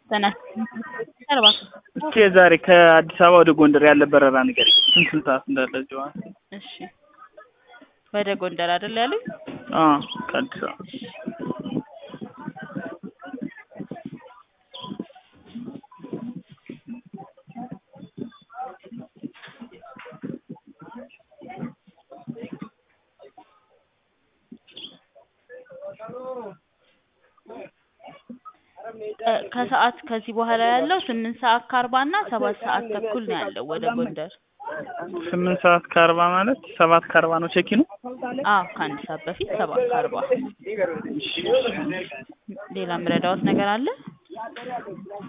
እስኪ ዛሬ ከአዲስ አበባ ወደ ጎንደር ያለ በረራ ንገረኝ። ስንት ስንት ሰዓት እንዳለ እዚሁ ማለት ነው? እሺ ወደ ጎንደር አይደል ያሉኝ? አዎ ከአዲስ አበባ ከሰዓት ከዚህ በኋላ ያለው ስምንት ሰዓት ከአርባ እና ሰባት ሰዓት ተኩል ነው ያለው ወደ ጎንደር። ስምንት ሰዓት ከአርባ ማለት ሰባት ከአርባ ነው ቼኪኑ? አዎ ከአንድ ሰዓት በፊት ሰባት ከአርባ ሌላ የምረዳዎት ነገር አለ?